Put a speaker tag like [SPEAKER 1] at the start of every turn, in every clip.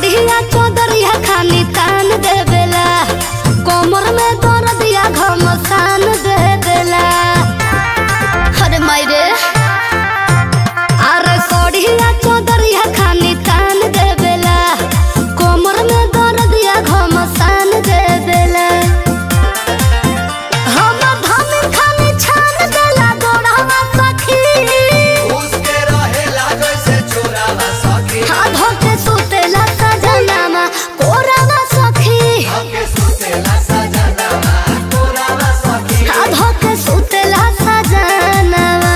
[SPEAKER 1] सड़िया चौदरिया खानी तान देवेला कोमर में दर्दिया घमसान दे देला अरे मायरे अरे सड़िया चौदरिया खानी तान देवेला कोमर में दर्दिया घमसान दे देला हम धन खानी छान देला गोड़वा सखी
[SPEAKER 2] उसके रहेला जैसे चोरावा सखी
[SPEAKER 1] आधो के सुतेला सजनामा कोरावा सखी
[SPEAKER 2] हमके सुतेला सजनावा तोरावा सखी
[SPEAKER 1] आधो के सुतेला सजनामा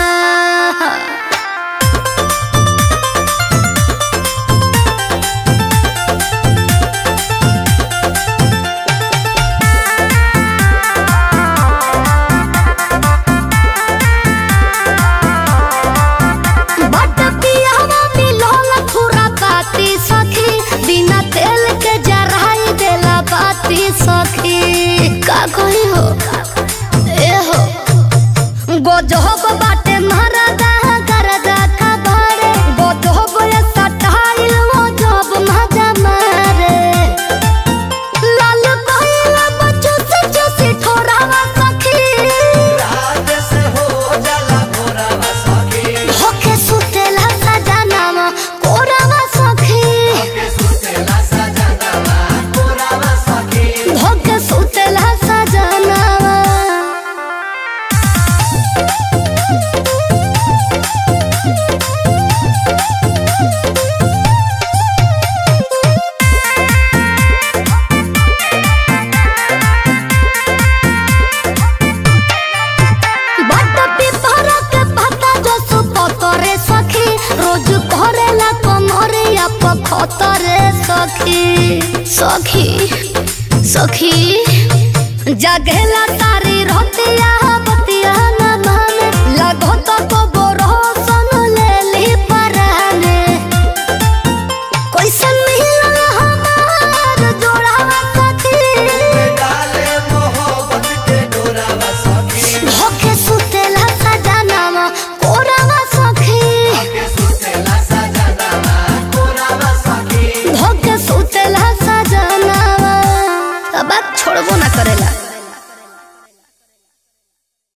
[SPEAKER 1] बट पियावा मिलोल थोड़ा बाती सखी बिना तेल के जराई देला बाती सखी का कही हो ए हो गोजहब बाटे महाराजा करदा का बारे गोजहब ये सटाइल वो जब मजा मारे लाल कहला बच्चों से चूसी ठोरावा सखी
[SPEAKER 2] रात से हो जाला भोरावा सखी
[SPEAKER 1] होके सुतेला सजनामा कोरावा सखी
[SPEAKER 2] हमके सुतेला सजनावा तोरावा सखी
[SPEAKER 1] होके सुतेला सजनामा बट पिपरा के पत्ता जो सुपतरे सखी रोज करेला कमरिया पखतरे सखी सखी सखी जगेला तारी रतिया बतिया न माने लगो तो को बोरोसन लेली पराने कैसन मिलल हमार जोड़ावा सखी
[SPEAKER 2] डाले मोहब्बत के डोरावा सखी
[SPEAKER 1] होके सुतेला सजनामा कोरावा सखी
[SPEAKER 2] हमके सुतेला सजनावा तोरावा सखी
[SPEAKER 1] होके सुतेला सजनामा अब छोड़बो ना करेला